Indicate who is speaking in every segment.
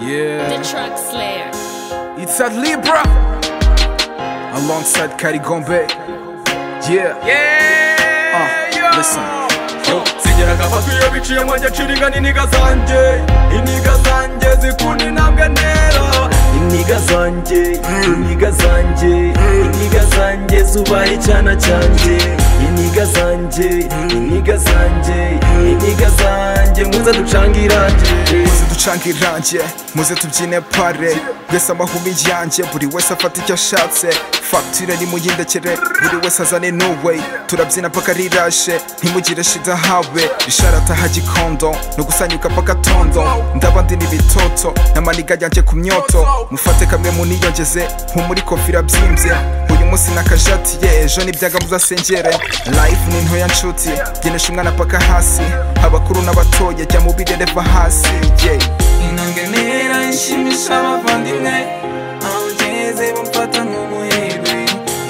Speaker 1: Yeah.
Speaker 2: The Truck Slayer.
Speaker 1: It's at Libra alongside Kari Gombe. Yeah. Yeah. Uh, listen.
Speaker 3: zigeraga afatwi iyo biciye mwanjye nciringa n'iniga zanjye iniga zanjye zikunda intambwe ntera iniga zanjye iniga zanjye iniga zanjye zubaye icyana cyanjye iniga zanjye iniga zanjye iniga zanjye muze ducange iranjye
Speaker 1: muze ducange iranjye muze tubyine pare mbese amahumi yanjye buri wese afata icyo ashatse fagitire nimuyindekere buri wese azane nuwe turabyina paka rirashe ntimugire shida hawe risharata ha gikondo no gusanyuka paka tondo ndaba ndi n'ibitoto n'amaniga yanjye ku myoto mufate kamwe muniyongeze nk'umuri kofira byimbye uyu munsi nakajatiye ejo n'ibyaga muzasengere life ni ntoya nshuti genesha umwana paka hasi abakuru n'abatoya jya mu birereva hasi yeah.
Speaker 3: intambwe ntera ishimisha abavandimwe aho ngeze bamfata nk'umuherwe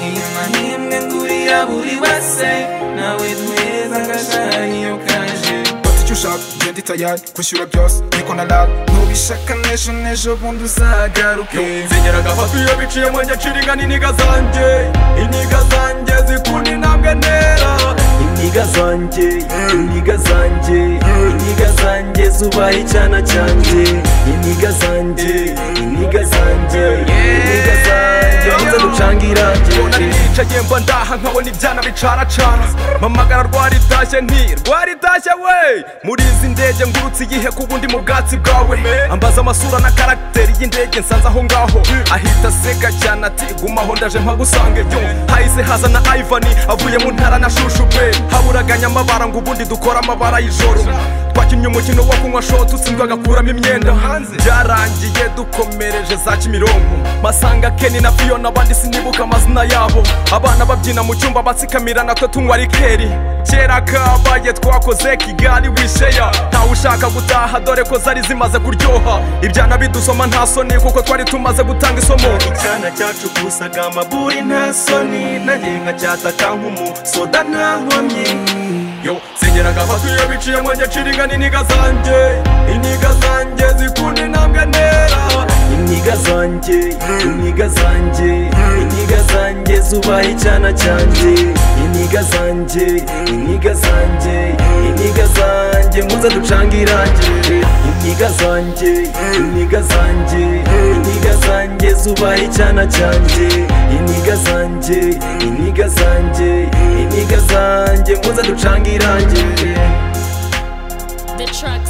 Speaker 3: iyo mahimwe ngurira buri wese nawe tweza agashari iyo kaje
Speaker 1: fata icyo ushaka genda itayari kwishyura byose niko naraga
Speaker 3: nubishaka n'ejo n'ejo bundi uzagaruke zigeraga hafi iyo biciye mu njye nshinga n'iniga zanjye iniga zanjye zikunda intambwe ntera iniga zanjye iniga zanjye iniga zanjye zubaye icyana cyanjye iniga zanjye iniga zanjye iniga zanjye maze ducange iranjye nicaye mba ndaha nkabona ibyana bicaracana mpamagara rwaritashye nti rwaritashye we muri izi ndege ngurutse igihe ku bundi mu bwatsi bwawe ambaza amasura na karagiteri y'indege nsanze aho ngaho ahita aseka cyane ati gumaho ndaje mpagusange yo hahise haza na ivani avuye mu ntara na shushu pe haburaganya amabara ngo ubundi dukore amabara y'ijoro twakinnye umukino wo kunywa shoti utsinzwe agakuramo imyenda byarangiye dukomereje za kimironko masanga keni na fiyona abandi sinibuka amazina yabo abana babyina mu cyumba batsikamira natwe tunywa rikeri kera kabaye twakoze kigali wisheya ntawe ushaka gutaha dore ko zari zimaze kuryoha ibyana bidusoma nta soni kuko twari tumaze gutanga isomo icyana cyacukusaga amaburi nta soni nagenga cyataka nk'umusoda nta nkomyi yo zigeraga hafi iyo biciye mwanjye nshinga n'iniga zanjye iniga zanjye zikunda intambwe ntera iniga zanjye iniga zanjye iniga zanjye zubaye icyana cyanjye iniga zanjye iniga zanjye iniga zanjye muze ducange iranjye iniga zanjye iniga zanjye iniga zanjye zubaye icyana cyanjye iniga zanjye iniga zanjye iniga zanjye muze ducange iranjye
Speaker 2: The Truck